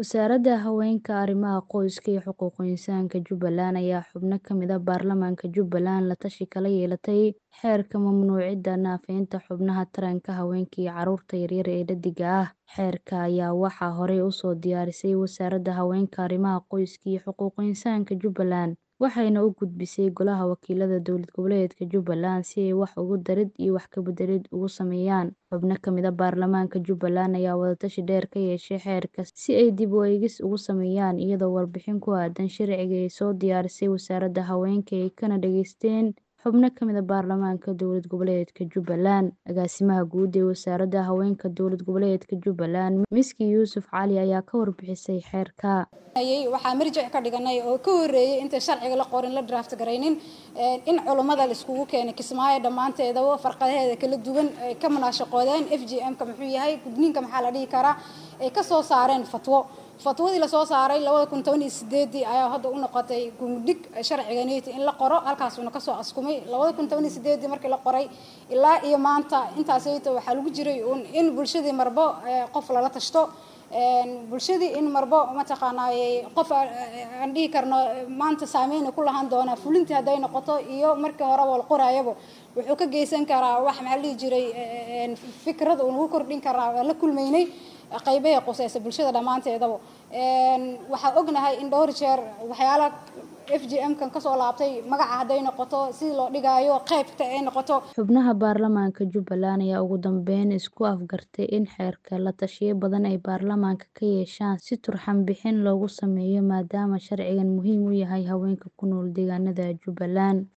Wasaaradda Haweenka, Arrimaha Qoyska iyo Xuquuqul Insaanka Jubbaland ayaa xubno ka mid ah baarlamaanka Jubbaland la tashi kala yeelatay xeerka mamnuucidda naafaynta xubnaha taranka haweenka iyo carruurta yaryar ee dheddigga ah. Xeerka ayaa waxaa horey u soo diyaarisay Wasaaradda Haweenka, Arrimaha Qoyska iyo Xuquuqul Insaanka Jubbaland, waxayna u gudbisay Golaha Wakiilada Dowlad Goboleedka Jubbaland si ay wax uga darid iyo wax ka beddelid ugu sameeyaan. Xubno ka mid ah baarlamaanka Jubbaland ayaa wada tashi dheer ka yeeshay xeerka si ay dib u eegis ugu sameeyaan, iyadoo warbixin ku aaddan sharciga ay soo diyaarisay Wasaaradda Haweenka ay kana dhageysteen xubno ka mid ah baarlamaanka Dowlad Goboleedka Jubbaland. Agaasimaha Guud ee Wasaaradda Haweenka Dowlad Goboleedka Jubbaland, Miski Yuusuf Cali ayaa ka warbixisay xeerka. waxaa marjic ka dhiganay oo ka horeeyay inta sharciga la qorin la draft garaynin in culummada la iskugu keenay kismaayo dhammaanteedaba farqadaheeda kala duwan ay ka munaashaqoodeen f g m-ka muxuu yahay gudniinka maxaa la dhihi karaa ay ka soo saareen fatwo fatwadii lasoo saaray labada kun toban iyo sideedii ayaa hadda u noqotay gundhig sharciganiti in la qoro halkaasuna kasoo askumay labada kun toban iyo sideedii markii la qoray ilaa iyo maanta intaasayta waxaa lagu jiray in bulshadii marbo qof lala tashto bulshadii in marbo mataqaanaa qof aan dhihi karno maanta saameyna ku lahaan doonaa fulintii hadday noqoto iyo markii horeba la qoraayaba wuxuu ka geysan karaa wax maxaa la dhihi jiray fikrada uu nagu kordhin karaa waa la kulmaynay qaybaha quseysa bulshada dhammaanteedaba waxaa ognahay in dhowr jeer waxyaala f g m kan kasoo laabtay magaca hadday noqoto sidii loo dhigaayo qeybta ay noqoto xubnaha baarlamaanka Jubbaland ayaa ugu dambeyn isku afgartay in xeerka la tashiyo badan ay baarlamaanka ka yeeshaan si turxaan bixin loogu sameeyo maadaama sharcigan muhiim u yahay haweenka ku nool deegaanada Jubbaland.